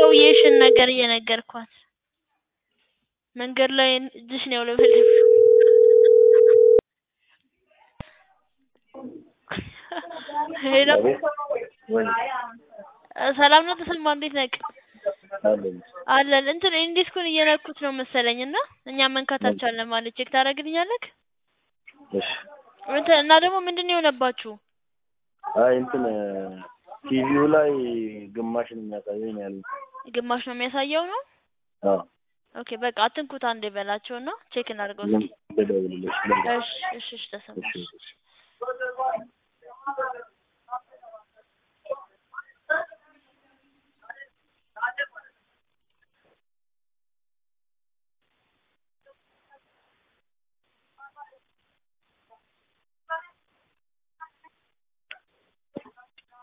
የሰውዬሽን ነገር እየነገርኳት መንገድ ላይ እጅሽ ነው ያውለበለብሽው። ሄሎ ወይ እ ሰላም ነው ተሰማ እንዴት ነህ? አለኝ አለን እንትን ኢንዲስኩን እየነኩት ነው መሰለኝ እና እኛ መንካት አልቻልንም ማለት ቼክ ታደርግልኛለህ? እሺ እንትን እና ደግሞ ምንድን ነው የሆነባችሁ? አይ እንትን ቲቪው ላይ ግማሽ ነው የሚያሳየኝ ነው ያሉኝ። ግማሽ ነው የሚያሳየው ነው? አዎ ኦኬ በቃ አትንኩት አንዴ በላቸውና ቼክ እናድርገው ምን እስኪ። ልደውልልሽ? እሺ እሺ እሺ ተሰማ እሺ